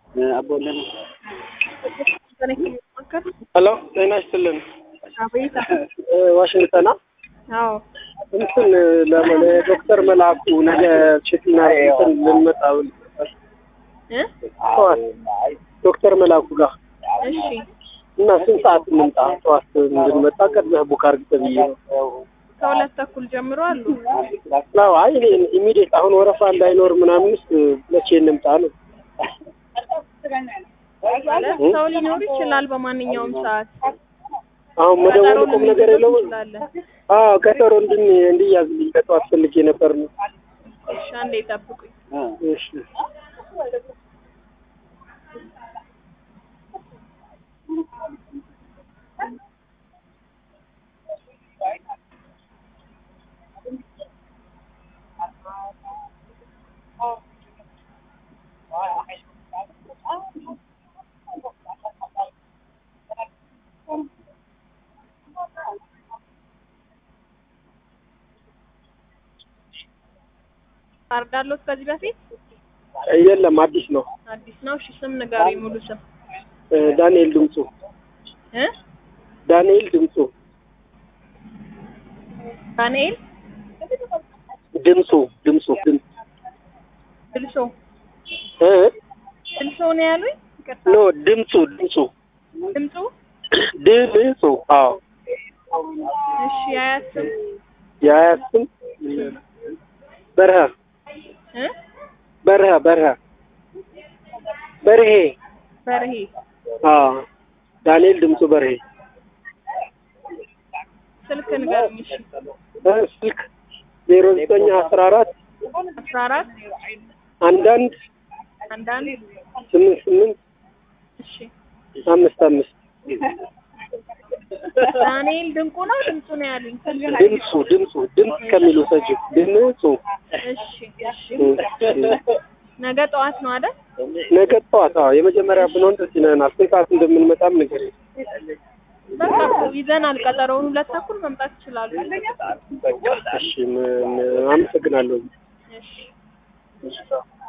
አቦለን ሄሎ ጤና ይስጥልን። አቤት። እ ዋሽንግተና አዎ እንትን ለምን ዶክተር መላኩ ነገ ቼክና እንትን ልንመጣ ብል እ ጠዋት ዶክተር መላኩ ጋር እሺ እና ስንት ሰዓት እንምጣ? ጠዋት እንድንመጣ ቀድመህ ቡክ አድርግ ተብዬ ነው። ከሁለት ተኩል ጀምሮ አሉ። አዎ አይ እኔ ኢሚዲየት አሁን ወረፋ እንዳይኖር ምናምንስ መቼ እንምጣ ነው? ማለት ሰው ሊኖር ይችላል በማንኛውም ሰዓት። አሁን መደወል ቁም ነገር የለውም። እንችላለን። አዎ ቀጠሮ እንድን እንዲያዝልኝ ከጠዋት ፈልጌ ነበር ነው። እሺ አንዴ ጠብቁኝ። እሺ ካርድ አለዎት ከዚህ በፊት? የለም አዲስ ነው። አዲስ ነው። እሺ ስም ንገሩኝ፣ ሙሉ ስም እ ዳንኤል ድምፁ እ ዳንኤል ድምፁ ዳንኤል ድምፁ ድምፁ ድምፅ ድልሶ እ ድልሶ ነው ያሉኝ። ይቅርታ ኖ ድምፁ ድምፁ ድምፁ። ድምፁ አዎ እሺ የአያት ስም የአያት ስም በረሃ እ በረሃ በረሃ በርሄ በርሄ አዎ ዳንኤል ድምፁ በርሄ ስልክ ንገሩኝ። እሺ እ ስልክ ዜሮ ዘጠኝ አስራ አራት አስራ አራት አንዳንድ አንዳንድ ስምንት ስምንት እሺ አምስት አምስት ዳንኤል ድንቁ ነው ድምፁ ነው ያሉኝ። ድምፁ ድምፁ ድምፅ ከሚሉ ሰጅ ድምፁ እሺ እሺ ነገ ጠዋት ነው አይደል? ነገ ጠዋት አዎ የመጀመሪያ ብንሆን ደስ ይለናል። ስንት ሰዓት እንደምንመጣም ነገር በቃ እኮ ይዘናል ቀጠሮውን። ሁለት ተኩል መምጣት ይችላሉ። እሺ ምን- አመሰግናለሁ። እሺ እሺ